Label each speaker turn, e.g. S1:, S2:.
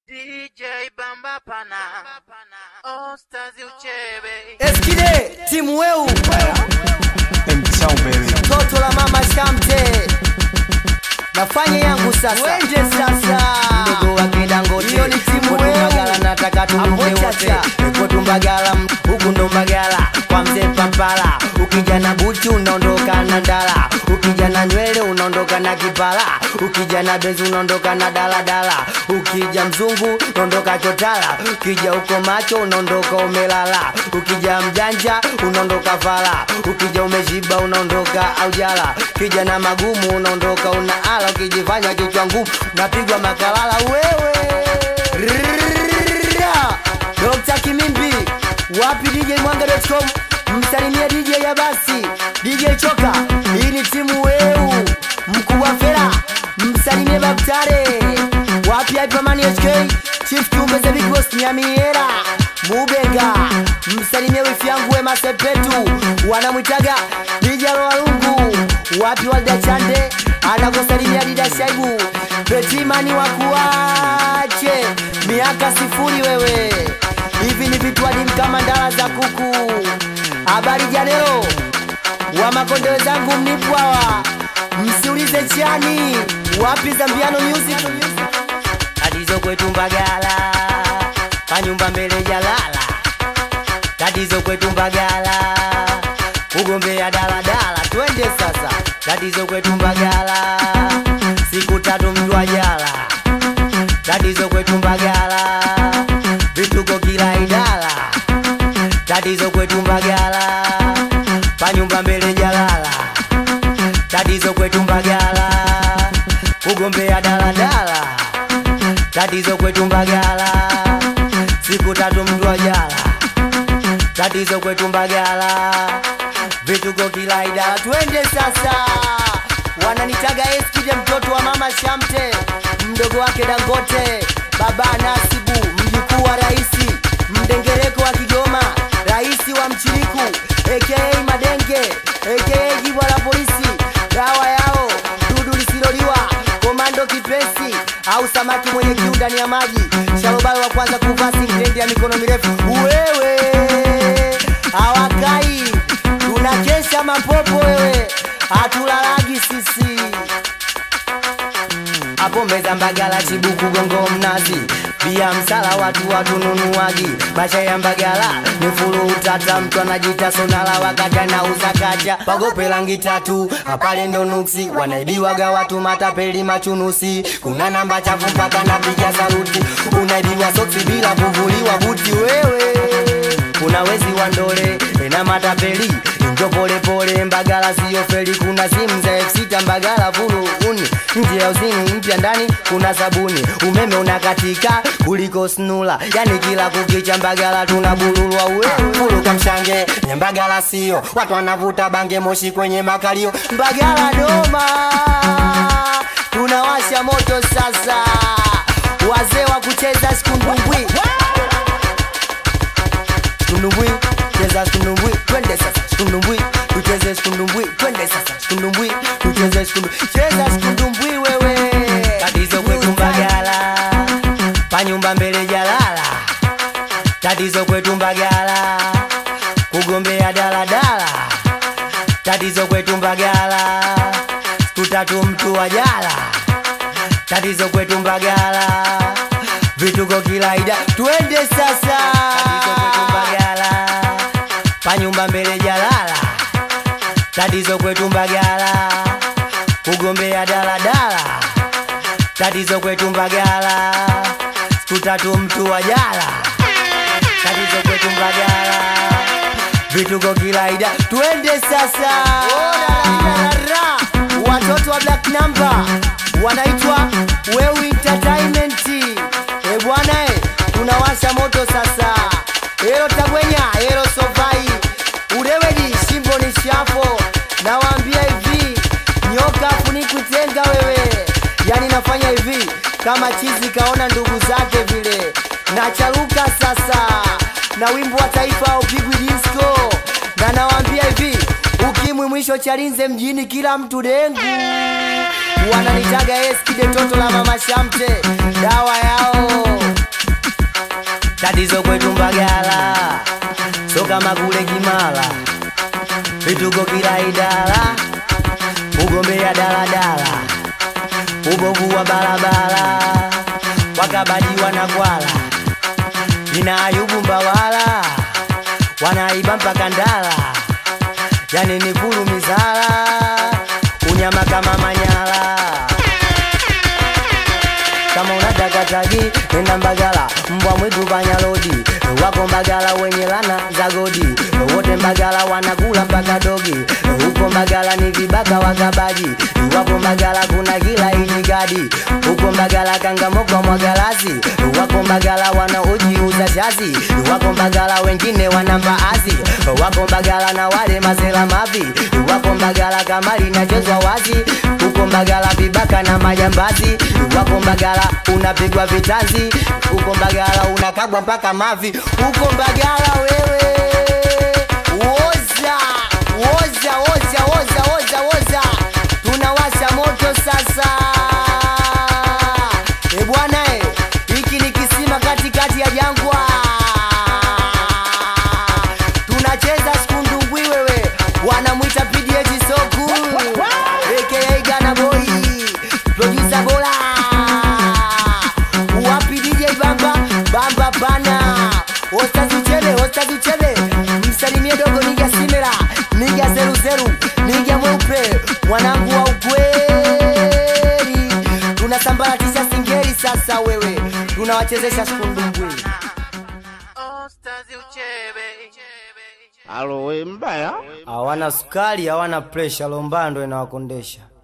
S1: DJ Bamba Pana Ostazi Uchebe
S2: Eskide timu weu
S3: Mtao baby.
S2: toto la mama Shamte nafanya yangu sasa wende sasa mdogo wake Dangote hiyo ni timu weu Mbagala nataka tumuke wote Eko tumbagala huku ndo Mbagala kwa mzee Pampala ukija na buti unaondoka na ndala ukija na nywele unaondoka na kipala ukija na bezi unaondoka na daladala ukija mzungu unaondoka chotala ukija uko macho unaondoka umelala ukija mjanja unaondoka fala ukija umeshiba unaondoka aujala ukija na magumu unaondoka unaala ukijifanya kichwa ngumu napigwa makalala wewe Rrrra. Dr. Kimimbi wapi DJ Mwanga.com msalimia DJ ya basi DJ Choka hii ni timu weu mkuu wa fera msalimie Baktare wapi Hyperman HK Chief Kiumbe the Big Boss Nyamiera Mubega msalimie wifi yangu Wema Sepetu wanamwitaga DJ Walungu wapi Walda Chande anakusalimia Dida Shaibu Betimani wakuache miaka sifuri wewe hivi ni vitu adimu kama ndala za kuku habari janero wa makonde wenzangu mnipwawa msiulize chani wapi zambiano music tatizo kwetu mbagala panyumba mbele jalala tatizo kwetu mbagala kugombea daladala twende sasa tatizo kwetu mbagala siku tatu mjwa jala tatizo kwetu mbagala vituko kila idara tatizo kwetu mbagala panyumba mbele jalala tatizo kwetu mbagala kugombea daladala tatizo kwetu mbagala siku tatu mjwa jala tatizo kwetu mbagala vituko kila idara twende sasa wananitaga eskide mtoto wa mama shamte mdogo wake dangote baba nasibu mjukuu wa raisi mdengereko wa kigoma raisi wa mchiriku aka madenge aka jibwa la polisi dawa yao dudu lisiloliwa komando kipesi au samaki mwenye kiu ndani ya maji shalobalo wa kwanza kuvaa singlendi ya mikono mirefu wewe hawakai tunakesha mapopo wewe hatulalagi sisi hapo meza mbagala chibuku gongo mnazi pia msala watu watununuagi maisha ya mbagala ni fulu utata mtu anajita sonala wakati anauza kacha pagope rangi tatu hapale ndo nuksi wanaibiwaga watu matapeli machunusi kuna namba chafu mpaka napiga saluti unaibiwa soksi bila kuvuliwa buti wewe kuna wezi wa ndole ena matapeli njo polepole mbagala siyo feli kuna simu za eksita mbagala fulu uni nje ya uzini mpya ndani kuna sabuni umeme unakatika kuliko snula yani kila kukicha mbagala tunabululwa wewe fulu kamshange mbagala sio watu wanavuta bange moshi kwenye makalio mbagala doma tunawasha moto sasa wazee wa kucheza sikundumbwi skundumbwi cheza skundumbwi twende sasa skundumbwi tucheze skundumbwi twende sasa skundumbwi tucheze skundumbwi cheza skundumbwi wewe tatizo kwetu mbagala panyumba mbele jalala tatizo kwetu mbagala kugombea daladala tatizo kwetu mbagala tutatu mtu wa jala tatizo kwetu mbagala vituko kilaida twende sasa tatizo kwetu mbagala panyumba mbele jalala tatizo kwetu mbagala kugombea daladala tatizo kwetu mbagala tutatu mtu wa jala tatizo kwetu mbagala vituko kilaida twende sasa watoto wa black number wanaitwa weu entertainment e bwana e tunawasha moto sasa elo tagwenya elo sovai udewedi shimbo ni shafo nawaambia hivi nyoka funikutenga wewe yani nafanya hivi kama chizi kaona ndugu zake vile nacharuka sasa na wimbo wa taifa haupigwi disco na nawaambia hivi ukimwi mwisho chalinze mjini kila mtu dengu wananitaga eskide toto la mama shamte dawa yao kama kule Kimara, vituko kila idara, ugombea daladala, ubovu wa barabara, wakabaji wanakwala, ina Ayubu Mbawala, wanaiba mpaka Ndala, yani ni kulu mizara, unyama kama Manyara kama unataka tagi nenda Mbagala, mbwa mwitu panya lodi wako Mbagala wenye lana za godi, wote Mbagala wanakula mpaka dogi. Huko Mbagala ni vibaka wakabaji, wako Mbagala kuna kila itikadi. Huko Mbagala kangamoko mwagalasi, wako Mbagala wanaojiuza chazi, wako Mbagala wengine wana mbaazi, wako Mbagala na wale mazela mavi, wako Mbagala kamari nachezwa wazi, huko Mbagala vibaka na majambazi, wako Mbagala unapigwa vitanzi, huko Mbagala unakabwa mpaka mavi, huko Mbagala wewe woza woza woza woza woza woza, tunawasha moto sasa. E bwana e, hiki ni kisima katikati ya jangwa, tunacheza skundungwi wewe, wanamwita PDH Soku aka Gana Boy, producer bora wapi DJ Bamba Bamba pana Ostazi Uchele Ostazi Uchele msalimie dogo Niga Simela Niga Zeru Zeru Niga Mweupe mwanangu wa ukweli tunasambaratisha singeli sasa wewe tunawachezesha skundumbwi
S1: Ostazi uchebe
S4: Alo, we mbaya?
S2: hawana sukari hawana presha lombando inawakondesha